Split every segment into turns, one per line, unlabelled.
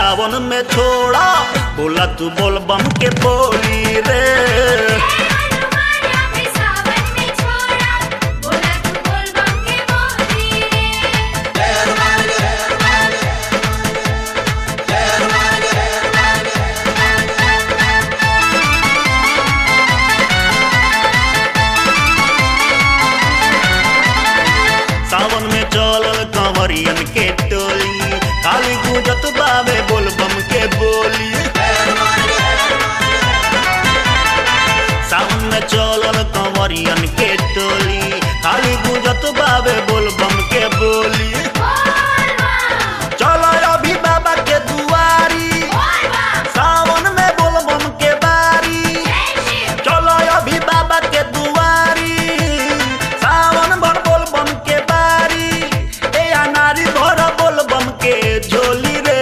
सावन में छोड़ा बोला तू बोल बम के बोली रे
हनुमान अभी सावन में छोड़ा बोला तू बोल बम के बोली रे
सावन में चलल कंवरियन के टोली खाली गुजत बावे बोल बम के बोली सावन में चलल कंवरियन के टोली खाली गुजत बावे बोल बम के बोली
बोल बम
चलो अभी बाबा के दुआरी
बोल बम
सावन में बोल बम के बारी
जय शिव
चलो अभी बाबा के दुआरी सावन भर बोल बम के बारी ए अनारी भर बोल बम के झोली रे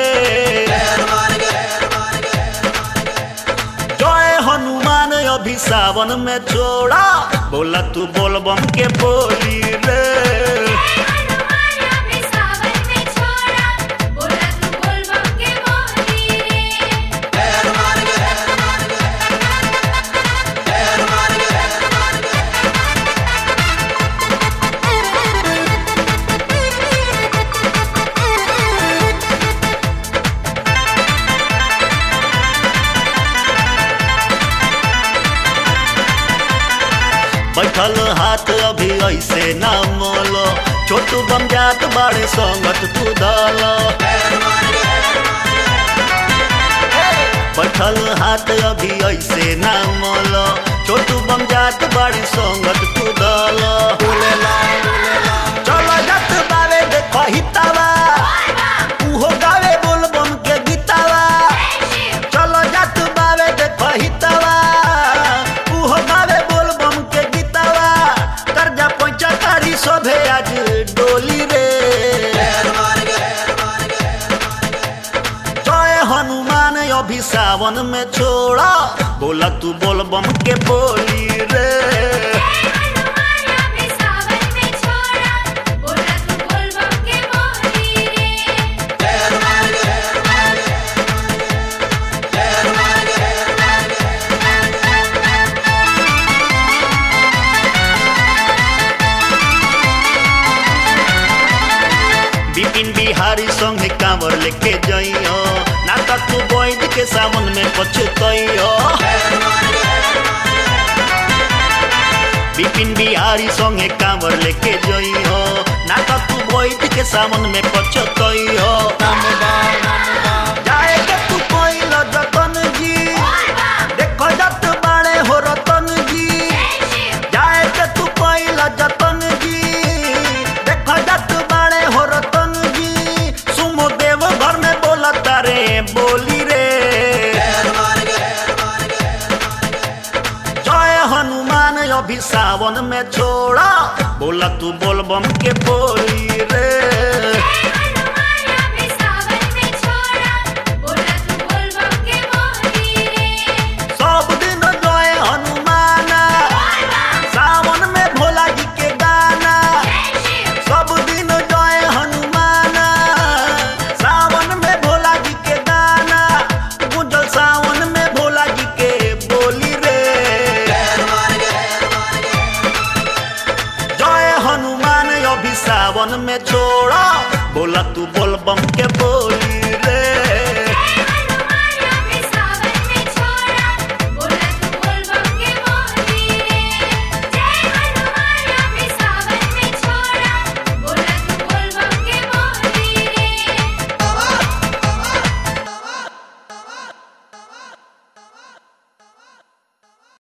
जय हनुमान अभी सावन में छोड़ा बोला तू बोल बम के बोली रे
हनुमान अभी सावन में छोड़ा बोला तू बोल बम के बोली रे
बैठल हाथ अभी ऐसे ना मोलो छोटू बम जात बाड़े संगत तू दल बैठल हाथ अभी ऐसे ना मोलो छोटू बम जात बाड़े संगत तू दल चलो जत बावे देखो हितावा उहो गावे बोल बम के गीतावा
जय शिव
चलो जत बावे देखो हितावा उहो गावे बोल बम के गीतावा कर्जा पैसा कारी सोभे आज डोली रे जय हनुमान अभी सावन में छोड़ा बोला तू बोल बम के बोली रे
हनुमान अभी सावन में छोड़ा बोला तू बोल बम के बोली रे
बिपिन बिहारी संगे कांवर लेके जइयो ना त तू बैठ के सावन में पछतइयो बिपिन बिहारी संगे कांवर लेके जइयो ना त तू बैठ के सावन में पछतइयो जाए के तू कोइल जतन जी देखो जत बाड़े हो रतन जी
जय शिव
जाए के तू कोइल जतन जी देखो जत बाड़े हो रतन जी सुमो देव घर में बोला तारे बोली रे जय हनुमान अभी सावन में छोड़ा बोला तू बोल बम के बोली रे
हनुमान अभी सावन में छोड़ा बोला तू बोल बम के बोली रे
सब दिन जय हनुमान
बोल बम
सावन में भोला जी के गाना
जय शिव
सब दिन जय हनुमान सावन में भोला जी के गाना गुंजल सावन में भोला जी के बोली रे जय हनुमान अभी सावन में छोड़ा बोला तू बोल बम के बोल